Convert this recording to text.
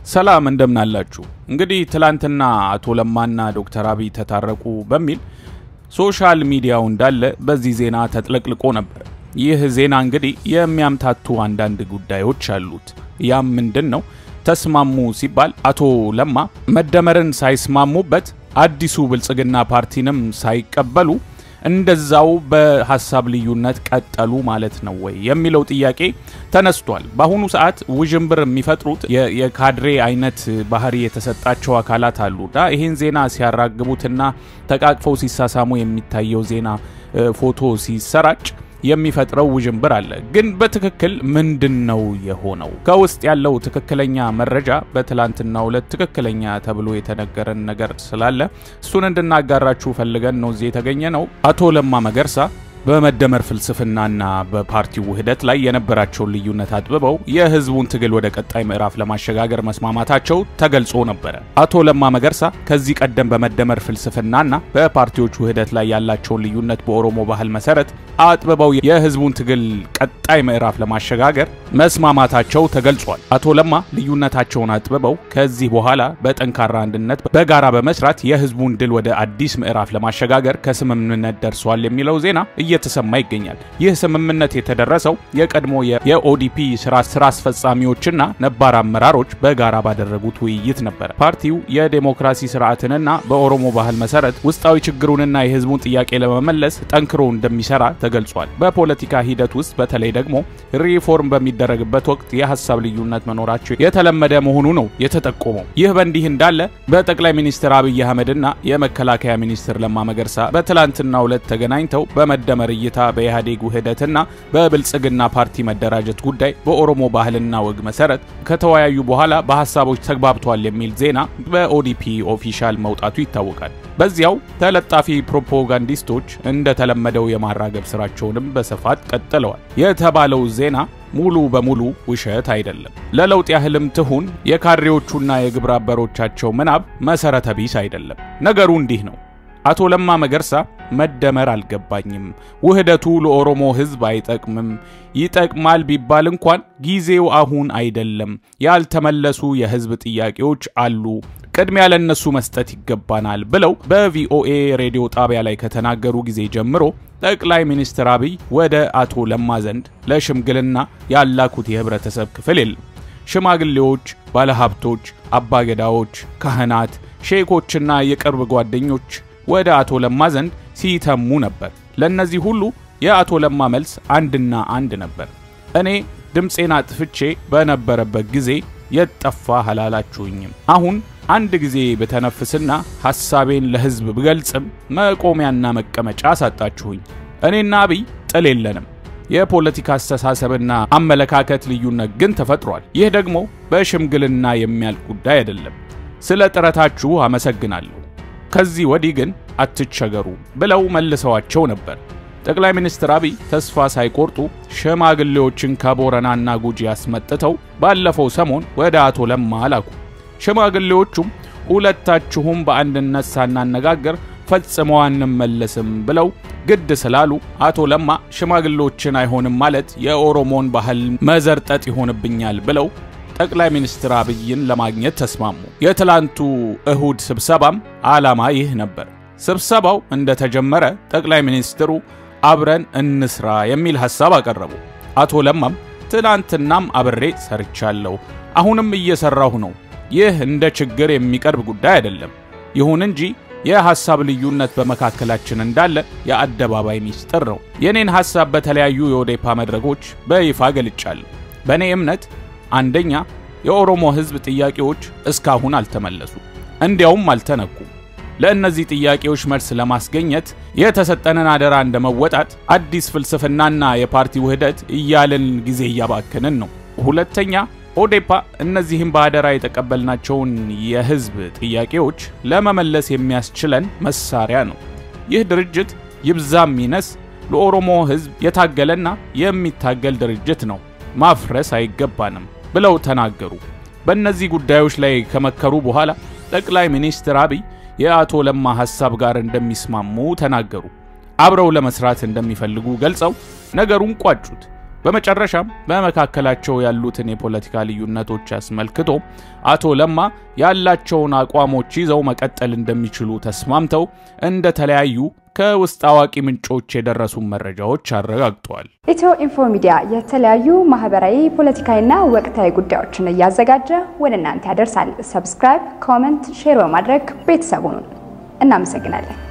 ሰላም እንደምናላችሁ። እንግዲህ ትላንትና አቶ ለማና ዶክተር አብይ ተታረቁ በሚል ሶሻል ሚዲያው እንዳለ በዚህ ዜና ተጥለቅልቆ ነበር። ይህ ዜና እንግዲህ የሚያምታቱ አንዳንድ ጉዳዮች አሉት። ያም ምንድን ነው? ተስማሙ ሲባል አቶ ለማ መደመርን ሳይስማሙበት አዲሱ ብልጽግና ፓርቲንም ሳይቀበሉ እንደዛው በሀሳብ ልዩነት ቀጠሉ ማለት ነው ወይ የሚለው ጥያቄ ተነስቷል። በአሁኑ ሰዓት ውዥንብር የሚፈጥሩት የካድሬ አይነት ባህሪ የተሰጣቸው አካላት አሉና ይህን ዜና ሲያራግቡትና ተቃቅፈው ሲሳሳሙ የሚታየው ዜና ፎቶ ሲሰራጭ የሚፈጥረው ውዥንብር አለ። ግን በትክክል ምንድን ነው የሆነው? ከውስጥ ያለው ትክክለኛ መረጃ በትላንትናው ዕለት ትክክለኛ ተብሎ የተነገረን ነገር ስላለ እሱን እንድናጋራችሁ ፈልገን ነው እዚህ የተገኘ ነው። አቶ ለማ መገርሳ በመደመር ፍልስፍናና በፓርቲው ውህደት ላይ የነበራቸውን ልዩነት አጥብበው የህዝቡን ትግል ወደ ቀጣይ ምዕራፍ ለማሸጋገር መስማማታቸው ተገልጾ ነበረ። አቶ ለማ መገርሳ ከዚህ ቀደም በመደመር ፍልስፍናና በፓርቲዎች ውህደት ላይ ያላቸውን ልዩነት በኦሮሞ ባህል መሰረት አጥብበው የህዝቡን ትግል ቀጣይ ምዕራፍ ለማሸጋገር መስማማታቸው ተገልጿል። አቶ ለማ ልዩነታቸውን አጥብበው ከዚህ በኋላ በጠንካራ አንድነት በጋራ በመስራት የህዝቡን ድል ወደ አዲስ ምዕራፍ ለማሸጋገር ከስምምነት ደርሷል የሚለው ዜና እየተሰማ ይገኛል። ይህ ስምምነት የተደረሰው የቀድሞ የኦዲፒ ስራ ስራ አስፈጻሚዎችና ነባር አመራሮች በጋራ ባደረጉት ውይይት ነበር። ፓርቲው የዴሞክራሲ ስርዓትንና በኦሮሞ ባህል መሰረት ውስጣዊ ችግሩንና የህዝቡን ጥያቄ ለመመለስ ጠንክሮ እንደሚሰራ ተገልጿል። በፖለቲካ ሂደት ውስጥ በተለይ ደግሞ ሪፎርም በሚደረግበት ወቅት የሀሳብ ልዩነት መኖራቸው የተለመደ መሆኑ ነው የተጠቆመው። ይህ በእንዲህ እንዳለ በጠቅላይ ሚኒስትር አብይ አህመድና የመከላከያ ሚኒስትር ለማ መገርሳ በትላንትናው ዕለት ተገናኝተው በመደመር እይታ በኢህአዴግ ውህደትና በብልጽግና ፓርቲ መደራጀት ጉዳይ በኦሮሞ ባህልና ወግ መሰረት ከተወያዩ በኋላ በሀሳቦች ተግባብቷል የሚል ዜና በኦዲፒ ኦፊሻል መውጣቱ ይታወቃል። በዚያው ተለጣፊ ፕሮፓጋንዲስቶች እንደተለመደው የማራገብ ስራቸውንም በስፋት ቀጥለዋል። የተባለው ዜና ሙሉ በሙሉ ውሸት አይደለም። ለለውጥ ያህልም ትሁን የካድሬዎቹና የግብረ አበሮቻቸው ምናብ መሰረተ ቢስ አይደለም። ነገሩ እንዲህ ነው። አቶ ለማ መገርሳ መደመር አልገባኝም፣ ውህደቱ ለኦሮሞ ሕዝብ አይጠቅምም፣ ይጠቅማል ቢባል እንኳን ጊዜው አሁን አይደለም፣ ያልተመለሱ የሕዝብ ጥያቄዎች አሉ፣ ቅድሚያ ለነሱ መስጠት ይገባናል ብለው በቪኦኤ ሬዲዮ ጣቢያ ላይ ከተናገሩ ጊዜ ጀምሮ ጠቅላይ ሚኒስትር አብይ ወደ አቶ ለማ ዘንድ ለሽምግልና ያላኩት የህብረተሰብ ክፍል የለም። ሽማግሌዎች፣ ባለሀብቶች፣ አባገዳዎች፣ ካህናት፣ ሼኮችና የቅርብ ጓደኞች ወደ አቶ ለማ ዘንድ ሲተሙ ነበር። ለእነዚህ ሁሉ የአቶ ለማ መልስ አንድና አንድ ነበር። እኔ ድምፄን አጥፍቼ በነበረበት ጊዜ የት ጠፋህ አላላችሁኝም። አሁን አንድ ጊዜ በተነፍስና ሐሳቤን ለሕዝብ ብገልጽም መቆሚያና መቀመጫ አሳጣችሁኝ። እኔና አብይ ጥል የለንም። የፖለቲካ አስተሳሰብና አመለካከት ልዩነት ግን ተፈጥሯል። ይህ ደግሞ በሽምግልና የሚያልቅ ጉዳይ አይደለም። ስለ ጥረታችሁ አመሰግናለሁ። ከዚህ ወዲህ ግን አትቸገሩ ብለው መልሰዋቸው ነበር። ጠቅላይ ሚኒስትር አብይ ተስፋ ሳይቆርጡ ሽማግሌዎችን ከቦረናና ጉጂ አስመጥተው ባለፈው ሰሞን ወደ አቶ ለማ ላኩ። ሽማግሌዎቹም ሁለታችሁም በአንድነት ሳናነጋገር ፈጽመው አንመለስም ብለው ግድ ስላሉ አቶ ለማ ሽማግሌዎችን አይሆንም ማለት የኦሮሞን ባህል መዘርጠጥ ይሆንብኛል ብለው ጠቅላይ ሚኒስትር አብይን ለማግኘት ተስማሙ። የትላንቱ እሁድ ስብሰባም ዓላማ ይህ ነበር። ስብሰባው እንደተጀመረ ጠቅላይ ሚኒስትሩ አብረን እንስራ የሚል ሐሳብ አቀረቡ። አቶ ለማም ትላንትናም አብሬ ሰርቻለሁ፣ አሁንም እየሰራሁ ነው። ይህ እንደ ችግር የሚቀርብ ጉዳይ አይደለም። ይሁን እንጂ የሐሳብ ልዩነት በመካከላችን እንዳለ የአደባባይ ሚስጥር ነው። የኔን ሐሳብ በተለያዩ የኦዴፓ መድረኮች በይፋ ገልጫለሁ። በእኔ እምነት አንደኛ የኦሮሞ ሕዝብ ጥያቄዎች እስካሁን አልተመለሱ፣ እንዲያውም አልተነኩም። ለእነዚህ ጥያቄዎች መልስ ለማስገኘት የተሰጠንን አደራ እንደመወጣት አዲስ ፍልስፍናና የፓርቲ ውህደት እያልን ጊዜ እያባክንን ነው። ሁለተኛ ኦዴፓ እነዚህም በአደራ የተቀበልናቸውን የሕዝብ ጥያቄዎች ለመመለስ የሚያስችለን መሳሪያ ነው። ይህ ድርጅት ይብዛም ይነስ ለኦሮሞ ሕዝብ የታገለና የሚታገል ድርጅት ነው። ማፍረስ አይገባንም ብለው ተናገሩ። በእነዚህ ጉዳዮች ላይ ከመከሩ በኋላ ጠቅላይ ሚኒስትር አብይ የአቶ ለማ ሐሳብ ጋር እንደሚስማሙ ተናገሩ። አብረው ለመስራት እንደሚፈልጉ ገልጸው ነገሩን ቋጩት። በመጨረሻም በመካከላቸው ያሉትን የፖለቲካ ልዩነቶች አስመልክቶ አቶ ለማ ያላቸውን አቋሞች ይዘው መቀጠል እንደሚችሉ ተስማምተው እንደተለያዩ ከውስጥ አዋቂ ምንጮች የደረሱ መረጃዎች አረጋግጠዋል። ኢትዮ ኢንፎ ሚዲያ የተለያዩ ማህበራዊ፣ ፖለቲካዊና ወቅታዊ ጉዳዮችን እያዘጋጀ ወደ እናንተ ያደርሳል። ሰብስክራይብ፣ ኮመንት፣ ሼር በማድረግ ቤተሰቡን እናመሰግናለን።